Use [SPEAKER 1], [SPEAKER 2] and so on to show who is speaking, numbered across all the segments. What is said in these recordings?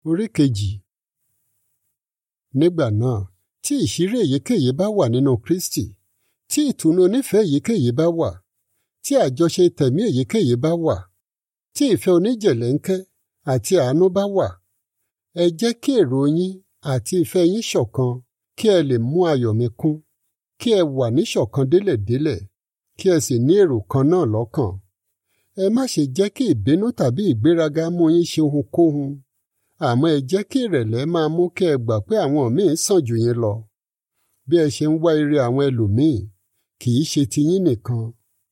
[SPEAKER 1] orí kejì. nígbà náà tí ìṣírí èyíkéyìí bá wà nínú Kristi tí ìtùnú onífẹ̀ẹ́ èyíkéyìí bá wà tí àjọṣe tẹ̀mí èyíkéyìí bá wà tí ìfẹ́ oníjẹ̀lẹ́ńkẹ́ àti àánú bá wà ẹ jẹ́ kí èrò yín àti ìfẹ́ yín ṣọ̀kan kí ẹ lè mú ayọ̀ mi kún kí ẹ wà níṣọ̀kan délẹ̀délẹ̀ kí ẹ sì ní èrò kan náà lọ́kàn ẹ má ṣe jẹ́ kí ìbínú tàbí ìgbéraga mú yín ṣe ohunkóhun àmọ́ ẹ jẹ́ kí ìrẹ̀lẹ̀ máa mú kí ẹ gbà pé àwọn míì sàn jù yín lọ bí ẹ ṣe ń wá ire àwọn ẹlòmíì kì í ṣe tiyín nìkan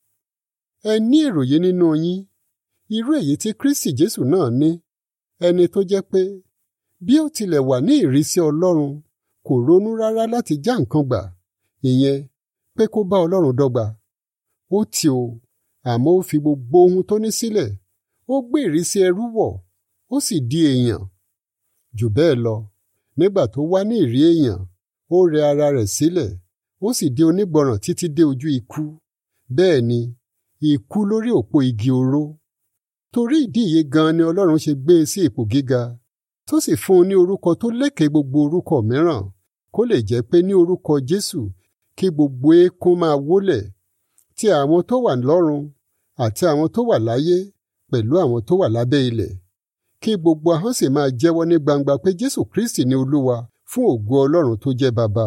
[SPEAKER 1] ẹ ní èrò yìí nínú yín irú èyí tí Kristi Jésù náà ní ẹni tó jẹ́ pé bí ó tilẹ̀ wà ní ìrísí Ọlọ́run kò ronú rárá láti já nǹkan gbà ìyẹn pé kó bá Ọlọ́run dọ́gba ó tì ó àmọ́ ó fi gbogbo ohun tó ní sílẹ̀ ó gbé ìrísí ẹrú wọ̀ ó sì di èèyàn jù bẹ́ẹ̀ lọ nígbà tó wá ní ìrí èèyàn ó rẹ ara rẹ̀ sílẹ̀ ó sì di onígbọràn títí dé ojú ikú bẹ́ẹ̀ ni ikú lórí òpó igi oró torí ìdí yìí gan ni Ọlọ́run ṣe gbé e sí ipò gíga tó sì fún un ní orúkọ tó lékè gbogbo orúkọ mìíràn kó lè jẹ́ pé ní orúkọ Jésù kí gbogbo eékún máa wólẹ̀ ti àwọn tó wà lọ́run àti àwọn tó wà láyé pẹ̀lú àwọn tó wà lábẹ́ ilẹ̀ kí gbogbo ahọ́n sì máa jẹ́wọ́ ní gbangba pé Jésù Kristi ni Olúwa fún ògo Ọlọ́run tó jẹ́ Baba.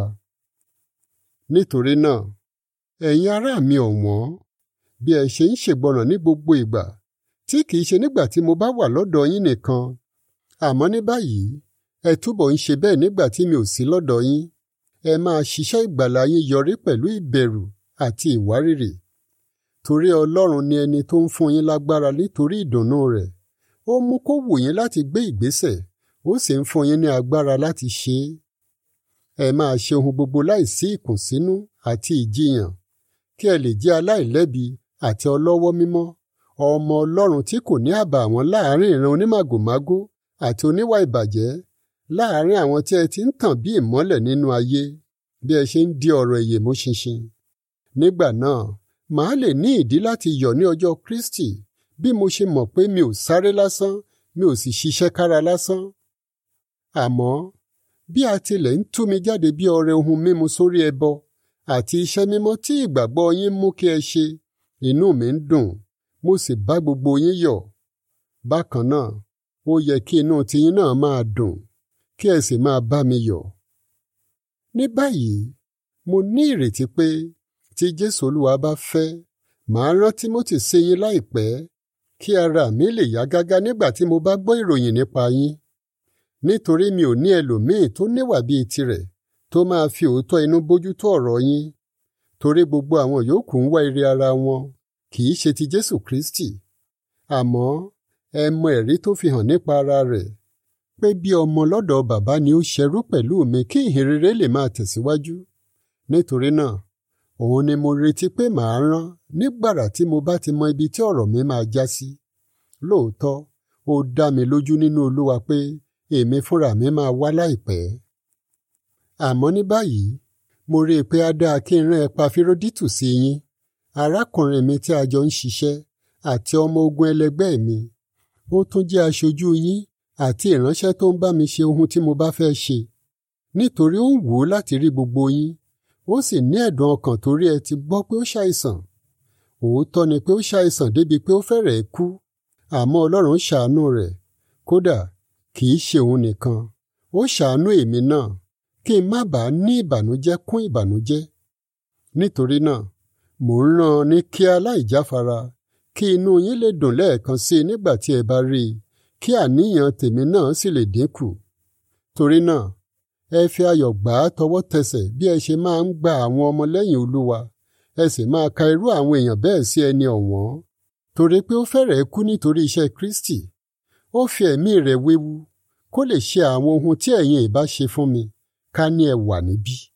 [SPEAKER 1] Nítorí náà ẹ̀yin ará mi ọ̀wọ́n bí ẹ ṣe ń ṣègbọràn ní gbogbo ìgbà tí kìí ṣe nígbà tí mo bá wà lọ́dọ̀ yín nìkan àmọ́ ní báyìí ẹ túbọ̀ ń ṣe bẹ́ẹ̀ nígbà tí mi ò sí lọ́dọ̀ yín ẹ máa ṣiṣẹ́ ìgbàlà yín yọrí pẹ̀lú ìbẹ̀rù àti ìwárìrì torí Ọlọ́run ni ẹni tó ń fún yín lágbára nítorí ìdùnnú rẹ̀ ó mú kó wù yín láti gbé ìgbésẹ̀ ó sì ń fún yín ní agbára láti ṣe é ẹ máa ṣe ohun gbogbo láìsí ìkùnsínú àti ìjiyàn kí ẹ lè jẹ́ aláìlẹ́bi àti ọlọ́wọ́ mímọ́ ọmọ Ọlọ́run tí kò ní àbàwọ́n láàrin ìran onímàgòmágó àti oníwà ìbàjẹ́ láàrin àwọn tí ẹ ti ń tàn bí ìmọ́lẹ̀ nínú ayé bí ẹ ṣe ń di ọ̀rọ̀ ìyè mú ṣinṣin nígbà náà màá lè ní ìdí láti yọ̀ ní ọjọ́ Kristi bí mo ṣe mọ̀ pé mi ò sáré lásán mi ò sì ṣiṣẹ́ kára lásán. àmọ́ bí a tilẹ̀ ń tú mi jáde bí ọrẹ ohun mímu sórí ẹbọ àti iṣẹ́ mímọ́ tí ìgbàgbọ́ yín mú kí ẹ ṣe inú mi ń dùn mo sì bá gbogbo yín yọ̀. bákan náà ó yẹ kí inú tiyín náà máa dùn kí ẹ sì máa bá mi yọ̀. ní báyìí mo ní ìrètí pé tí Jésù Olúwa bá fẹ́ màá rán Tímótì sí yín láìpẹ́ kí ara mi lè yá gágá nígbà tí mo bá gbọ́ ìròyìn nípa yín nítorí mi ò ní ẹlòmíì tó níwà bíi tirẹ̀ tó máa fi òótọ́ inú bójútó ọ̀rọ̀ yín torí gbogbo àwọn yòókù ń wá ire ara wọn kì í ṣe ti Jésù Kristi àmọ́ ẹ mọ ẹ̀rí tó fi hàn nípa ara rẹ̀ pé bí ọmọ lọ́dọ̀ bàbá ni ó ṣerú pẹ̀lú mi kí ìhìnrere lè máa tẹ̀síwájú nítorí náà òun ni mo retí pé màá rán nígbàrà tí mo bá ti mọ ibi tí ọ̀rọ̀ mi máa já sí. lóòótọ́ ó dá mi lójú nínú Olúwa pé èmi fúnra mi máa wá láìpẹ́. àmọ́ ní báyìí mo rí i pé á dáa kí n rán Epafíródítù sí yín arákùnrin mi tí a jọ ń ṣiṣẹ́ àti ọmọ ogun ẹlẹgbẹ́ mi ó tún jẹ́ aṣojú yín àti ìránṣẹ́ tó ń bá mi ṣe ohun tí mo bá fẹ́ ṣe nítorí ó ń wù ú láti rí gbogbo yín ó sì ní ẹ̀dùn ọkàn torí ẹ ti gbọ́ pé ó ṣàìsàn òótọ́ ni pé ó ṣàìsàn débi pé ó fẹ́rẹ̀ẹ́ kú àmọ́ Ọlọ́run ṣàánú rẹ̀ kódà kì í ṣe òun nìkan ó ṣàánú èmi náà kí n má bàa ní ìbànújẹ́ kún ìbànújẹ́ nítorí náà mò ń rán an ní kíá láìjáfara kí inú yín lè dùn lẹ́ẹ̀kan sí i nígbà tí ẹ bá rí i kí àníyàn tèmi náà sì lè dínkù torí náà ẹ fi ayọ̀ gbà á tọwọ́ tẹsẹ̀ bí ẹ ṣe máa ń gba àwọn ọmọlẹ́yìn Olúwa ẹ sì máa ka irú àwọn èèyàn bẹ́ẹ̀ sí ẹni ọ̀wọ́n torí pé ó fẹ́rẹ̀ẹ́ kú nítorí iṣẹ́ Kristi ó fi ẹ̀mí rẹ̀ wéwu kó lè ṣe àwọn ohun tí ẹ̀yin ìbá ṣe fún mi ká ní ẹ wà níbí.